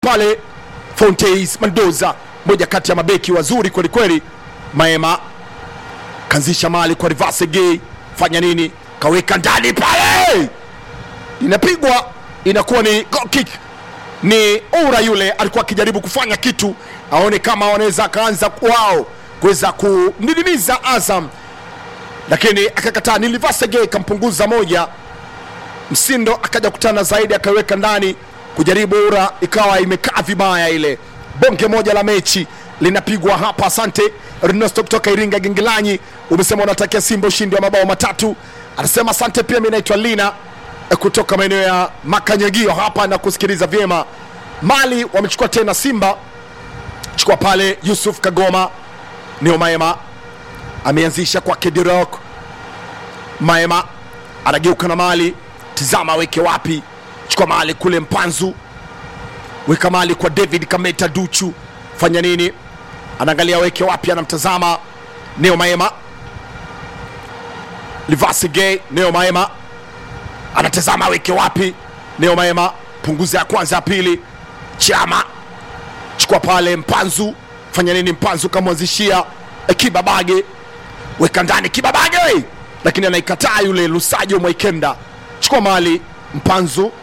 pale Fontes Mendoza, moja kati ya mabeki wazuri kwelikweli. Maema kanzisha mali kwa reverse gay, fanya nini? Kaweka ndani pale, inapigwa inakuwa ni goal kick. Ni Oura yule alikuwa akijaribu kufanya kitu aone kama wanaweza akaanza wao kuweza kunidimiza Azam, lakini akakataa. Ni reverse gay kampunguza moja, Msindo akaja kutana zaidi akaweka ndani kujaribu Oura, ikawa imekaa vibaya ile bonge moja la mechi linapigwa hapa. Asante Ernesto kutoka Iringa Gengelanyi, umesema unatakia Simba ushindi wa mabao matatu. Anasema asante pia. Mimi naitwa Lina eh, kutoka maeneo ya Makanyagio hapa na kusikiliza vyema. Mali wamechukua tena Simba, chukua pale Yusuf Kagoma, Neo Maema ameanzisha kwa Kedirok. Maema anageuka na Mali, tizama aweke wapi, chukua Mali kule Mpanzu weka mali kwa David Kameta Duchu, fanya nini? Anaangalia weke wapi, anamtazama Neo Maema, Livasi Gay. Neo Maema anatazama weke wapi, Neo Maema punguza ya kwanza, ya pili, Chama chukua pale Mpanzu, fanya nini? Mpanzu kamwanzishia eh, Kibabage, weka ndani Kibabage, lakini anaikataa yule Lusajo Mwaikenda, chukua mali Mpanzu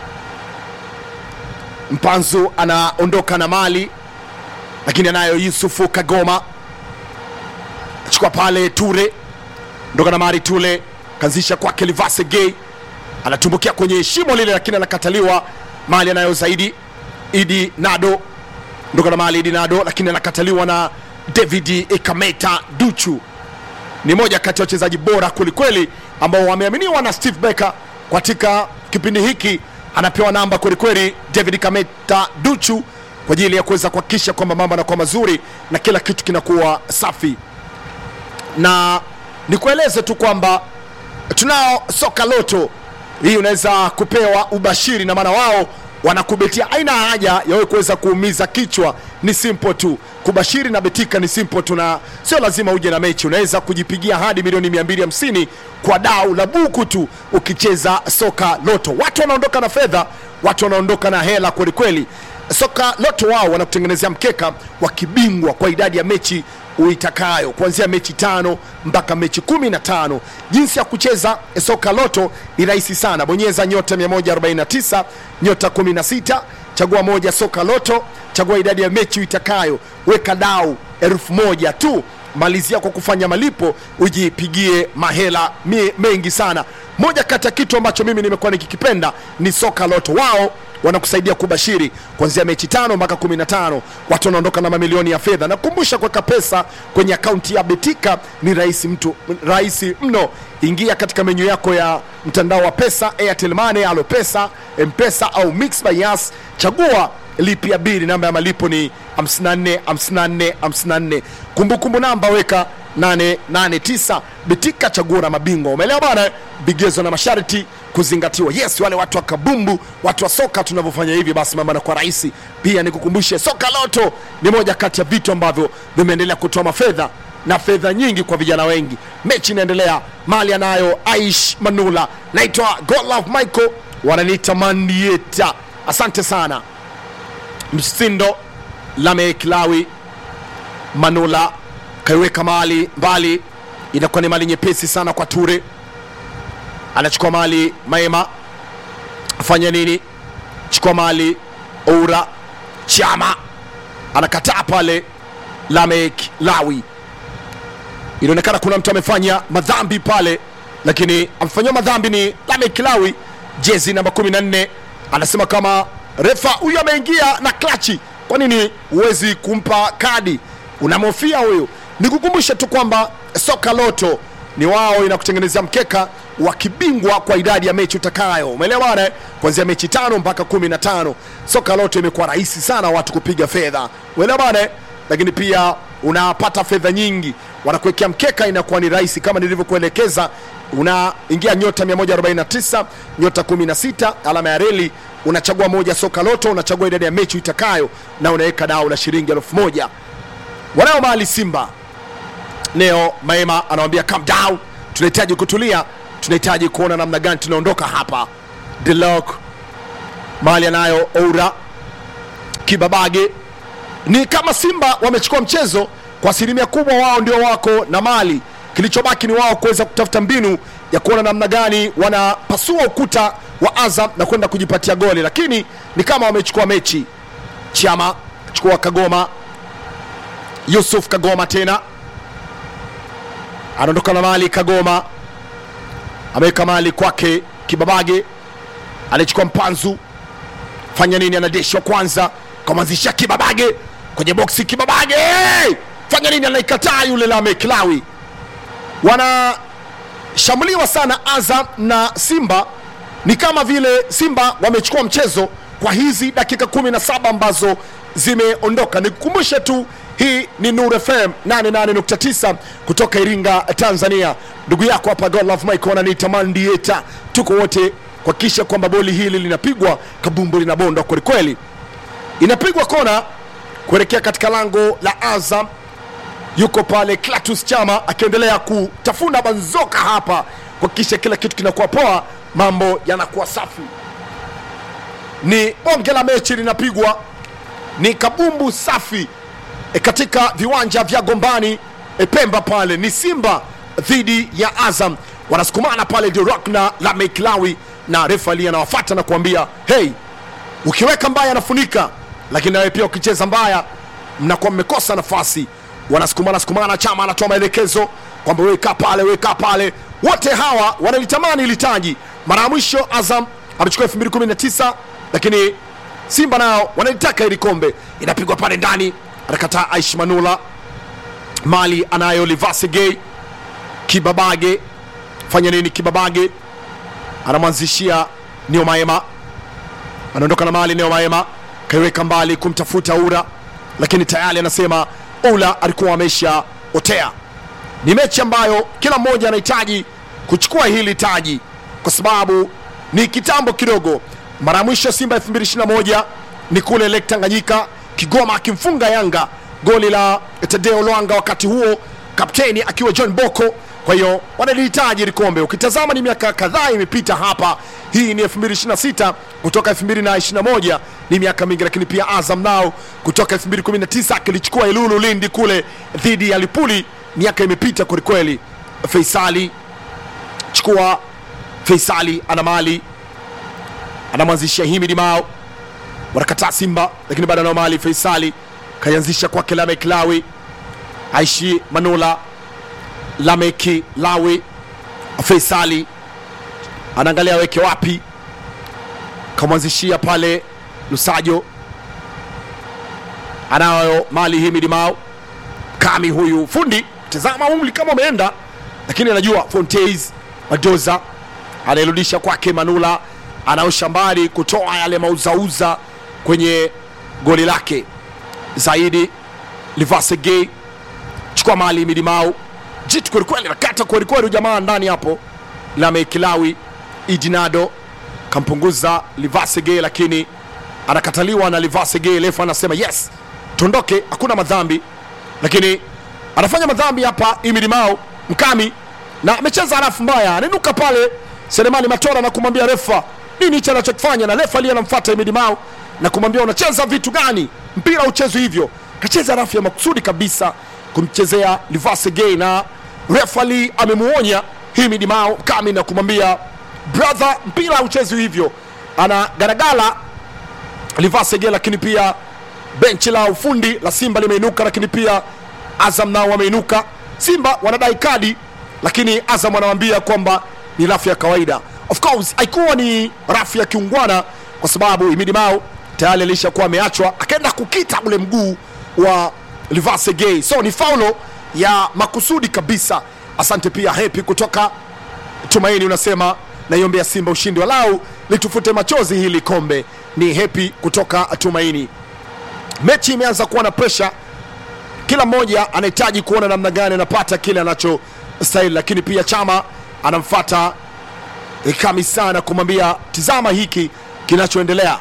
Mpanzu anaondoka na mali lakini anayo Yusufu Kagoma, chukua pale Ture, ondoka na mali Ture, kanzisha kwake Livase Gay, anatumbukia kwenye shimo lile, lakini anakataliwa. Mali anayo zaidi Idi Nado, ondoka na mali Idi Nado, lakini anakataliwa na David Ikameta Duchu. Ni moja kati ya wachezaji bora kwelikweli ambao wameaminiwa na Steve Becker katika kipindi hiki anapewa namba kwelikweli David Kameta Duchu kwa ajili ya kuweza kuhakikisha kwamba mambo yanakuwa mazuri na kila kitu kinakuwa safi. Na nikueleze tu kwamba tunao soka loto hii, unaweza kupewa ubashiri, na maana wao wanakubetia. Haina haja ya wewe kuweza kuumiza kichwa, ni simple tu kubashiri na betika ni simple tu, na sio lazima uje na mechi. Unaweza kujipigia hadi milioni 250 kwa dau la buku tu ukicheza soka loto. Watu wanaondoka na fedha, watu wanaondoka na hela kwelikweli. Soka loto wao wanakutengenezea mkeka wa kibingwa kwa idadi ya mechi uitakayo kuanzia mechi tano mpaka mechi kumi na tano. Jinsi ya kucheza soka loto ni rahisi sana, bonyeza nyota 149 nyota 16 chagua moja soka loto, chagua idadi ya mechi uitakayo, weka dau elfu moja tu, malizia kwa kufanya malipo, ujipigie mahela mie- mengi sana. Moja kati ya kitu ambacho mimi nimekuwa nikikipenda ni soka loto. Wao wanakusaidia kubashiri kuanzia mechi tano mpaka kumi na tano. Watu wanaondoka na mamilioni ya fedha. Nakumbusha, kuweka pesa kwenye akaunti ya Betika ni rahisi mtu rahisi mno. Ingia katika menyu yako ya mtandao wa pesa, Airtel Money, Alo Pesa, Mpesa au Mix by Yas, chagua lipia bili. Namba ya malipo ni 54 54 54. Kumbukumbu namba weka 889. Betika, chaguo la mabingwa. Umeelewa bana? Vigezo na masharti kuzingatiwa. Yes, wale watu wa kabumbu, watu wa soka, tunavyofanya hivi basi mambo yanakuwa rahisi. Pia nikukumbushe, soka loto ni moja kati ya vitu ambavyo vimeendelea kutoa mafedha na fedha nyingi kwa vijana wengi. Mechi inaendelea, mali anayo Aish Manula, naitwa Godlove Michael, wananiita Mandieta. Asante sana Msindo Lamek Lawi Manula kaiweka mali mbali, inakuwa ni mali nyepesi sana kwa Ture, anachukua mali Maema, fanya nini? Chukua mali Oura Chama anakataa pale. Lamek Lawi, inaonekana kuna mtu amefanya madhambi pale, lakini amefanyiwa madhambi ni Lamek Lawi, jezi namba 14. Anasema kama refa huyu ameingia na klachi, kwa nini huwezi kumpa kadi? Unamhofia huyu? Nikukumbushe tu kwamba soka loto ni wao inakutengenezea mkeka wa kibingwa kwa idadi ya mechi utakayo. Umeelewa bwana? eh? Kuanzia mechi tano mpaka kumi na tano. Soka loto imekuwa rahisi sana watu kupiga fedha. Umeelewa bwana? eh? Lakini pia unapata fedha nyingi, wanakuwekea mkeka, inakuwa ni rahisi kama nilivyokuelekeza. Unaingia nyota 149 nyota 16 alama ya reli, unachagua moja soka loto, unachagua idadi ya mechi itakayo na unaweka dau la shilingi elfu moja. Wanao mali Simba Neo Maema anawambia calm down, tunahitaji kutulia, tunahitaji kuona namna gani tunaondoka hapa. Delok mali anayo Oura Kibabage. Ni kama Simba wamechukua mchezo kwa asilimia kubwa, wao ndio wako na mali. Kilichobaki ni wao kuweza kutafuta mbinu ya kuona namna gani wanapasua ukuta wa Azam na kwenda kujipatia goli, lakini ni kama wamechukua mechi. Chama chukua Kagoma, Yusuf Kagoma tena anaondoka na mali. Kagoma ameweka mali kwake Kibabage, anachukua mpanzu, fanya nini? Anadeshwa kwanza, kamwanzisha Kibabage kwenye boksi. Kibabage fanya nini? Anaikataa yule Lame Kilawi. Wanashambuliwa sana Azam na Simba, ni kama vile Simba wamechukua mchezo kwa hizi dakika 17 ambazo zimeondoka. Nikukumbushe tu hii ni Nur FM 88.9 kutoka Iringa, Tanzania. Ndugu yako hapa Godlove Mike ananiita Mandieta, tuko wote kuhakikisha kwamba boli hili linapigwa kabumbu linabondwa kwelikweli. Inapigwa kona kuelekea katika lango la Azam. Yuko pale Clatous Chama akiendelea kutafuna banzoka hapa kuhakikisha kila kitu kinakuwa poa, mambo yanakuwa safi. Ni bonge la mechi linapigwa, ni kabumbu safi e, katika viwanja vya Gombani e, Pemba pale ni Simba dhidi ya Azam, wanasukumana pale The Rock na Lameck Lawi, na refa ali anawafata na kuambia hey, ukiweka mbaya anafunika, lakini nawe pia ukicheza mbaya mnakuwa mmekosa nafasi. Wanasukumana sukumana, Chama anatoa maelekezo kwamba weka pale, weka pale. Wote hawa wanalitamani ili taji. Mara ya mwisho Azam amechukua 2019 lakini Simba nao wanalitaka ili kombe. Inapigwa pale ndani, anakataa Aish Manula, mali anayo Livase Gay, Kibabage fanya nini? Kibabage anamwanzishia Neo Maema, anaondoka na mali. Neo Maema kaiweka mbali kumtafuta Ura, lakini tayari anasema Ula alikuwa amesha otea. Ni mechi ambayo kila mmoja anahitaji kuchukua hili taji kwa sababu ni kitambo kidogo. Mara ya mwisho Simba 2021 ni kule Lake Tanganyika, Kigoma akimfunga Yanga goli la Tadeo Lwanga, wakati huo kapteni akiwa John Boko. Kwa hiyo wanalihitaji hili kombe. Ukitazama ni miaka kadhaa imepita hapa, hii ni 2026 kutoka 2021 ni miaka mingi, lakini pia Azam nao kutoka 2019 akilichukua Ilulu Lindi kule dhidi ya Lipuli, miaka imepita kwelikweli. Faisali chukua, Faisali ana mali anamwanzishia Himidi Mao, wanakataa Simba, lakini bado anao mali. Faisali kaianzisha kwake Lamek Lawi, Aishi Manula, Lameki Lawi, Faisali anaangalia aweke wapi, kamwanzishia pale Lusajo, anayo mali Himidi Mao, Kami huyu fundi, tazama umri kama umeenda, lakini anajua Fontes Madoza anairudisha kwake Manula anaosha mbali kutoa yale mauzauza kwenye goli lake zaidi. Livase Gay chukua mali midimau jitu kwelikweli, nakata kwelikweli jamaa ndani hapo. Lamekilawi Idinado kampunguza Livase Gay, lakini anakataliwa na Livase Gay. Lefa anasema yes, tuondoke, hakuna madhambi, lakini anafanya madhambi hapa Imidimao Mkami na amecheza harafu mbaya, aninuka pale Selemani Matora na kumwambia refa nini hicho anachokifanya, na refa aliye anamfuata Imidi Mao na kumwambia unacheza vitu gani, mpira uchezi hivyo. Kacheza rafu ya makusudi kabisa kumchezea Livase Gay, na refa ali amemuonya Imidi Mao kami na kumwambia brother, mpira uchezi hivyo. Ana garagala Livase Gay, lakini pia benchi la ufundi la Simba limeinuka, lakini pia Azam nao wameinuka. Simba wanadai kadi, lakini Azam wanawambia kwamba ni rafu ya kawaida. Of course haikuwa ni rafu ya kiungwana, kwa sababu Imidi Mao tayari alishakuwa ameachwa, akaenda kukita ule mguu wa Livase Gay, so ni faulo ya makusudi kabisa. Asante pia Happy kutoka Tumaini, unasema naiombea Simba ushindi walau litufute machozi hili kombe. Ni Happy kutoka Tumaini. Mechi imeanza kuwa na presha, kila mmoja anahitaji kuona namna gani anapata kile anachostahili, lakini pia Chama anamfata Kami sana kumwambia tizama hiki kinachoendelea.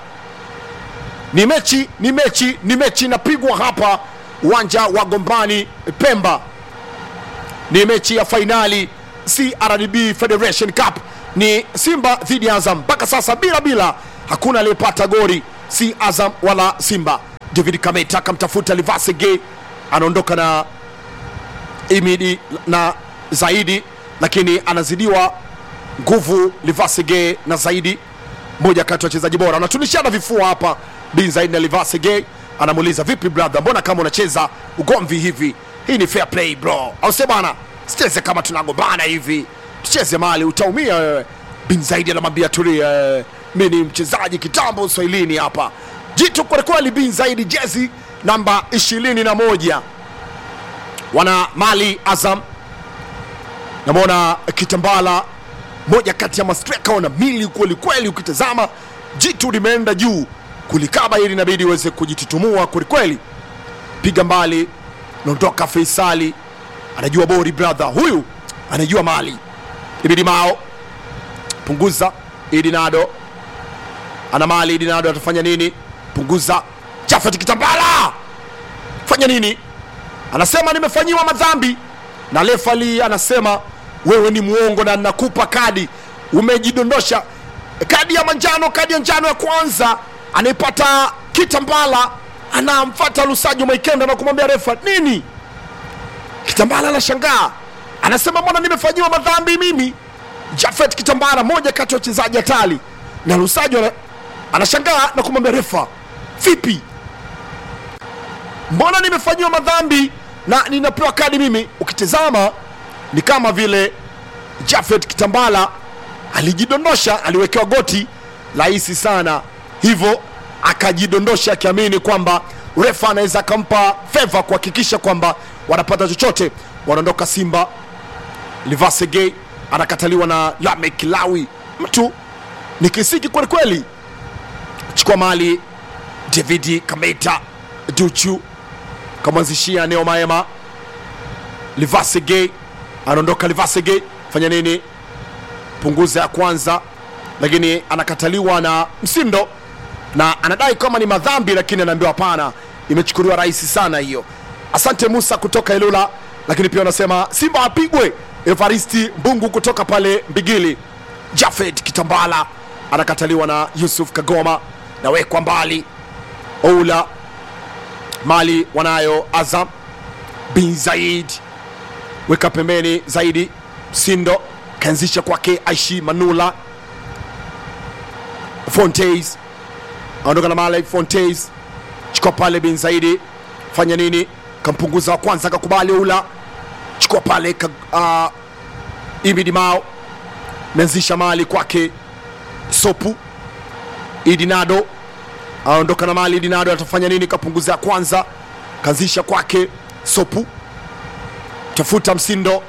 Ni mechi ni mechi ni mechi inapigwa hapa uwanja wa Gombani Pemba, ni mechi ya fainali CRDB Federation Cup, ni Simba dhidi ya Azam. Mpaka sasa bila bila, hakuna aliyepata goli, si Azam wala Simba. david kameta akamtafuta livase gay anaondoka na imidi na zaidi lakini anazidiwa nguvu livasege na zaidi moja kati ya wachezaji bora wanatunishana vifua hapa bin zaidi na livasege anamuuliza vipi brother mbona kama unacheza ugomvi hivi hii ni fair play bro au sema bana sicheze kama tunagombana hivi tucheze mali utaumia wewe bin zaidi anamwambia tulia eh, mi ni mchezaji kitambo uswahilini hapa jitu kwelikweli bin zaidi jezi namba ishirini na moja wana mali azam namwona kitambala moja kati ya mastreka wana mili kweli kweli ukitazama jitu limeenda juu kulikaba ili inabidi iweze kujitutumua kwelikweli piga mbali naondoka feisali anajua bori brother huyu anajua mali ibidi mao punguza idinado ana mali idinado atafanya nini punguza jafet kitambala fanya nini anasema nimefanyiwa madhambi na lefali anasema wewe ni mwongo na nakupa kadi umejidondosha kadi ya manjano kadi ya njano ya kwanza anaipata kitambala anamfata lusajo maikenda na kumwambia refa nini kitambala anashangaa anasema mbona nimefanyiwa madhambi mimi jafet kitambala moja kati ya wachezaji hatari na lusajo ana- anashangaa na kumwambia refa vipi mbona nimefanyiwa madhambi na ninapewa kadi mimi ukitizama ni kama vile jafet kitambala alijidondosha aliwekewa goti rahisi sana hivyo akajidondosha akiamini kwamba refa anaweza akampa feva kuhakikisha kwamba wanapata chochote wanaondoka simba livasege anakataliwa na lamek lawi mtu ni kisiki kwelikweli chukua mali davidi kameta duchu kamwanzishia neo maema livasege anaondoka livasege fanya nini punguza ya kwanza lakini anakataliwa na msindo na anadai kama ni madhambi lakini anaambiwa hapana imechukuliwa rahisi sana hiyo asante musa kutoka ilula lakini pia wanasema simba apigwe evaristi mbungu kutoka pale mbigili jafed kitambala anakataliwa na yusuf kagoma nawekwa mbali oula mali wanayo azam bin zaid weka pembeni zaidi sindo kaanzisha kwake aishi manula fontes aondoka na mali fontes chukua pale bin zaidi fanya nini kampunguza wa kwanza akakubali ula chukua pale ka, uh, ibidi mao meanzisha mali kwake sopu idinado aondoka na mali idinado atafanya nini kapunguza ya kwanza kaanzisha kwake sopu tafuta msindo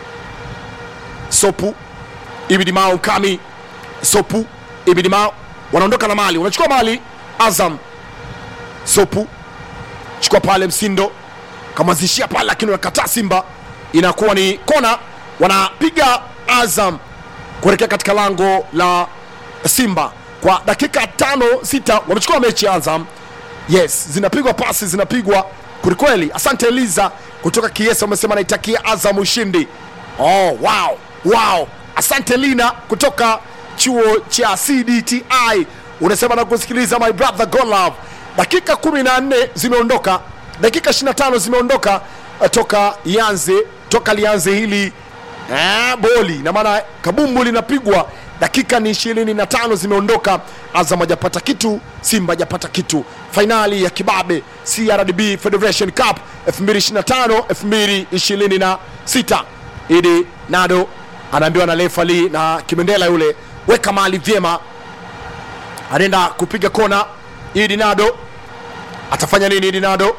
sopu ibidi mao mkami sopu ibidi mao wanaondoka na mali wanachukua mali azam sopu chukua pale msindo kamwanzishia pale lakini wanakataa simba inakuwa ni kona wanapiga azam kuelekea katika lango la simba kwa dakika tano sita wamechukua mechi azam yes zinapigwa pasi zinapigwa kwelikweli asante eliza kutoka kiesa umesema naitakia azam ushindi oh, wow, wow. asante lina kutoka chuo cha cdti unasema na kusikiliza my brother golove dakika 14 zimeondoka dakika 25 zimeondoka eh, toka ianze toka lianze hili eh, boli na maana kabumbu linapigwa dakika ni 25 zimeondoka azam hajapata kitu simba hajapata kitu fainali ya kibabe crdb federation cup 2025 2026 idi nado anaambiwa na lefali na kimendela yule weka mali vyema anaenda kupiga kona idi nado atafanya nini idi nado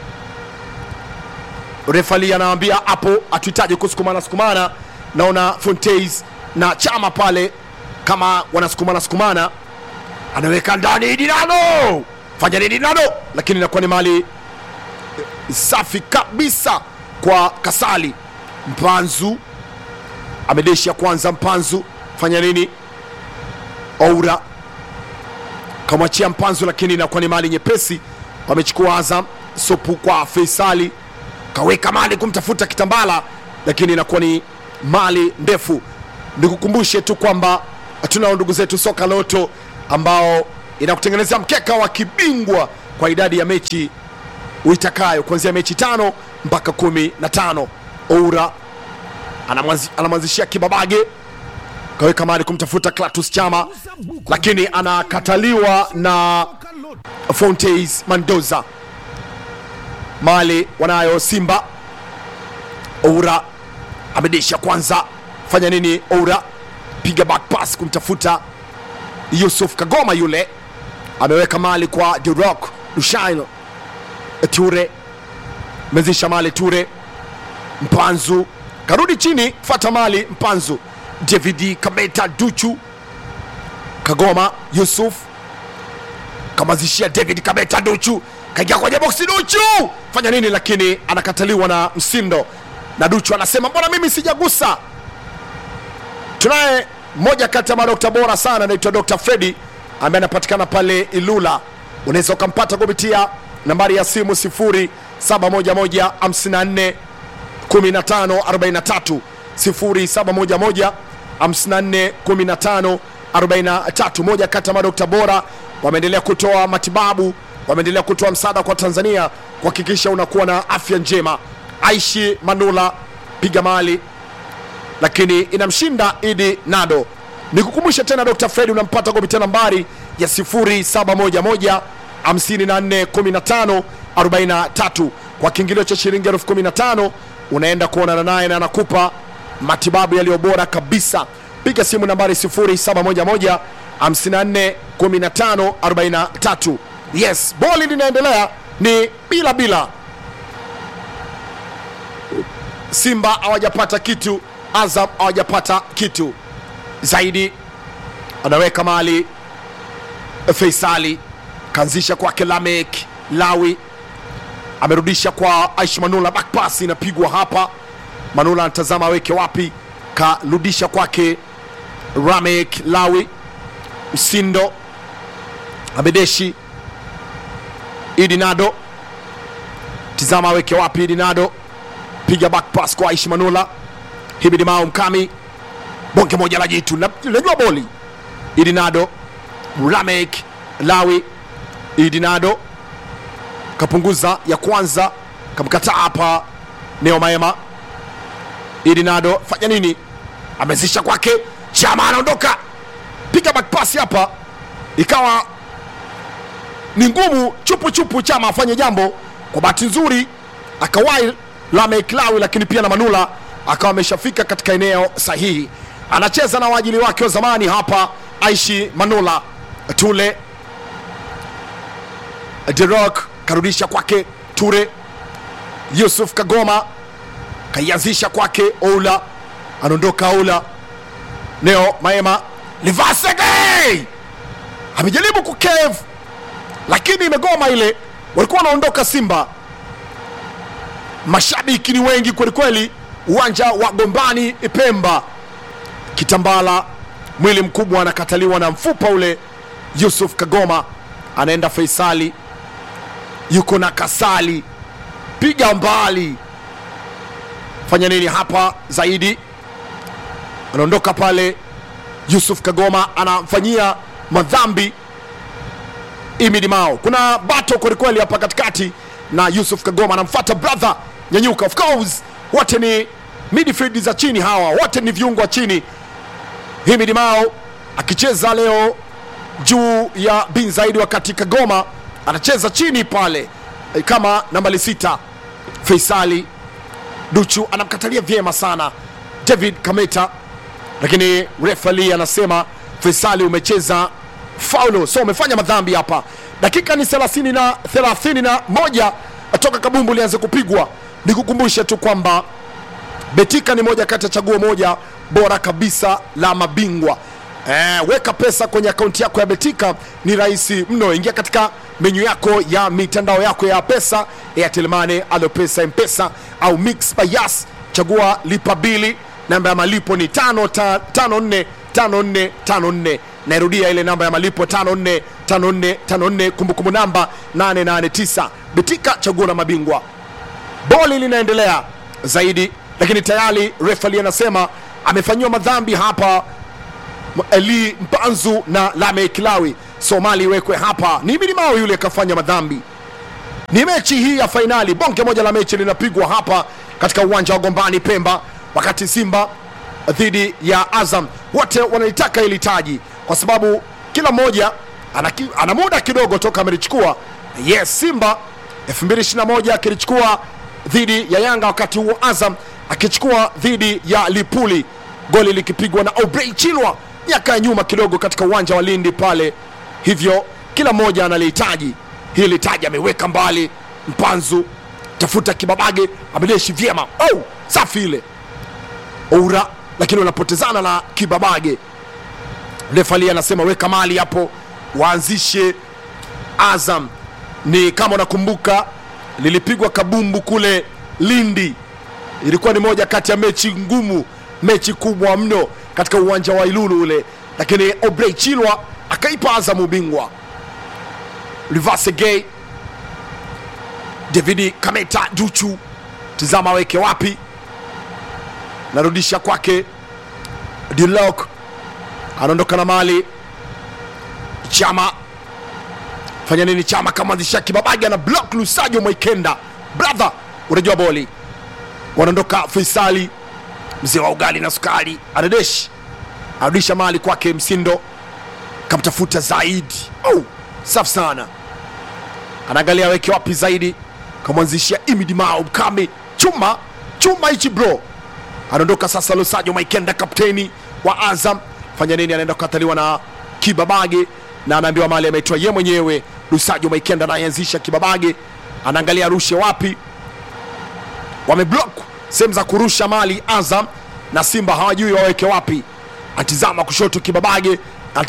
refali anaambia hapo hatuhitaji kusukumana sukumana naona fontes na chama pale kama wanasukumana sukumana anaweka ndani dinano fanya nini dinano lakini inakuwa ni mali safi kabisa kwa kasali mpanzu amedeshia kwanza mpanzu fanya nini oura kamwachia mpanzu lakini inakuwa ni mali nyepesi wamechukua azam sopu kwa feisali kaweka mali kumtafuta kitambala lakini inakuwa ni mali ndefu nikukumbushe tu kwamba tunao ndugu zetu soka loto ambao inakutengenezea mkeka wa kibingwa kwa idadi ya mechi uitakayo kuanzia mechi tano mpaka kumi na tano oura anamwanzi- anamwanzishia kibabage kaweka mali kumtafuta Clatous Chama lakini anakataliwa na Fontes Mendoza. Mali wanayo Simba. Oura amedisha kwanza, fanya nini? Oura piga back pass kumtafuta Yusuf Kagoma, yule ameweka mali kwa The Rock Lushaino Ture, mezisha mali Ture Mpanzu karudi chini, fata mali Mpanzu, David Kameta Duchu Kagoma Yusuf kamazishia David Kameta Duchu, kaingia kwenye boksi Duchu, fanya nini? Lakini anakataliwa na Msindo na Duchu anasema mbona mimi sijagusa. Tunaye mmoja kati ya madokta bora sana anaitwa Dr. Fredi ambaye anapatikana pale Ilula. Unaweza ukampata kupitia nambari ya simu 071154 1543 0711 54 15 43. Moja kati ya madokta bora wameendelea kutoa matibabu, wameendelea kutoa msaada kwa Tanzania kuhakikisha unakuwa na afya njema. Aishi Manula piga mali lakini inamshinda Idi Nado. Nikukumbusha tena Dr. Fred unampata kupitia nambari ya 0711 54 15 43 kwa kiingilio cha shilingi elfu 15 unaenda kuonana naye na anakupa matibabu yaliyo bora kabisa. Piga simu nambari 0711 54 15 43. Yes, boli linaendelea ni bila bila Simba hawajapata kitu, Azam hawajapata kitu zaidi. Anaweka mali Faisali, kaanzisha kwake Lamek Lawi, amerudisha kwa Aish Manula, back pass inapigwa hapa. Manula anatazama aweke wapi, karudisha kwake Ramek Lawi, Msindo Abedeshi, Idinado, tizama aweke wapi Idinado piga back pass kwa Aishi Manula, Hibidi Mao Mkami, bonge moja la jitu, Na- najua boli Idinado, Ramek Lawi, Idinado kapunguza ya kwanza, kamkataa hapa Neo Maema. Idinado fanya nini? Amezisha kwake Chama, anaondoka piga back pass hapa, ikawa ni ngumu chupu chupu Chama afanye jambo. Kwa bahati nzuri akawahi Lamek Lawi, lakini pia na Manula akawa ameshafika katika eneo sahihi. Anacheza na waajili wake wa zamani hapa, Aishi Manula Tule Derok karudisha kwake Ture, Yusuf Kagoma kaianzisha kwake Oula, anaondoka Oula, Neo Maema Livasege amejaribu kukev lakini imegoma ile, walikuwa wanaondoka Simba. Mashabiki ni wengi kwelikweli, uwanja wa Gombani Pemba. Kitambala mwili mkubwa anakataliwa na mfupa ule. Yusuf Kagoma anaenda Faisali, yuko na Kasali, piga mbali, fanya nini hapa zaidi? Anaondoka pale, Yusuf Kagoma anamfanyia madhambi Imidi Mao. Kuna bato kwelikweli hapa katikati na Yusuf Kagoma anamfuata brother Nyanyuka. Of course wote ni midfield za chini, hawa wote ni viungo wa chini. Himidi Mao akicheza leo juu ya bin zaidi, wakati Kagoma anacheza chini pale eh, kama nambali sita. Faisali Duchu anamkatalia vyema sana David Kameta, lakini refali anasema Faisali umecheza faulo, so umefanya madhambi hapa. Dakika ni 30 na 31 toka kabumbu lianze kupigwa. Nikukumbushe tu kwamba Betika ni moja kati ya chaguo moja bora kabisa la mabingwa. Eh, weka pesa kwenye akaunti yako ya Betika ni rahisi mno. Ingia katika menyu yako ya mitandao yako ya pesa, Airtel Money, Alopesa, Mpesa au Mix by Yas. Chagua lipa bili, namba ya malipo ni 545454. Nairudia ile namba ya malipo 545454, kumbukumbu namba 889. Betika, chaguo la mabingwa boli linaendelea zaidi, lakini tayari refali anasema amefanyiwa madhambi hapa M- eli mpanzu na lame kilawi somali iwekwe hapa ni milimao yule akafanya madhambi ni mechi hii ya fainali bonge moja la mechi linapigwa hapa katika uwanja wa gombani pemba wakati simba dhidi ya azam wote wanalitaka ili taji kwa sababu kila mmoja ana, ki- ana muda kidogo toka amelichukua yes simba 221 akilichukua dhidi ya yanga wakati huo azam akichukua dhidi ya lipuli goli likipigwa na obrey chilwa miaka ya nyuma kidogo katika uwanja wa lindi pale hivyo kila mmoja analihitaji hili taji ameweka mbali mpanzu tafuta kibabage ameleshi vyema oh, safi ile oura lakini wanapotezana na kibabage refali anasema weka mali hapo waanzishe azam ni kama unakumbuka lilipigwa kabumbu kule lindi ilikuwa ni moja kati ya mechi ngumu mechi kubwa mno katika uwanja wa ilulu ule lakini obrey chilwa akaipa azam ubingwa rivase gay davidi kameta duchu tizama aweke wapi narudisha kwake dilok anaondoka na mali chama fanya nini chama kamwanzisha kibabage na block lusajo mwaikenda brother unajua boli wanaondoka faisali mzee wa ugali na sukari anadesh anarudisha mali kwake msindo kamtafuta zaidi oh, safi sana anaangalia weke wapi zaidi kamwanzishia imidimao mkame chuma chuma hichi bro anaondoka sasa lusajo maikenda kapteni wa azam fanya nini anaenda kukataliwa na kibabage na anaambiwa mali ameitwa ye mwenyewe lusajo maikenda anayeanzisha kibabage anaangalia rushe wapi wameblok sehemu za kurusha mali azam na simba hawajui waweke wapi atizama kushoto kibabage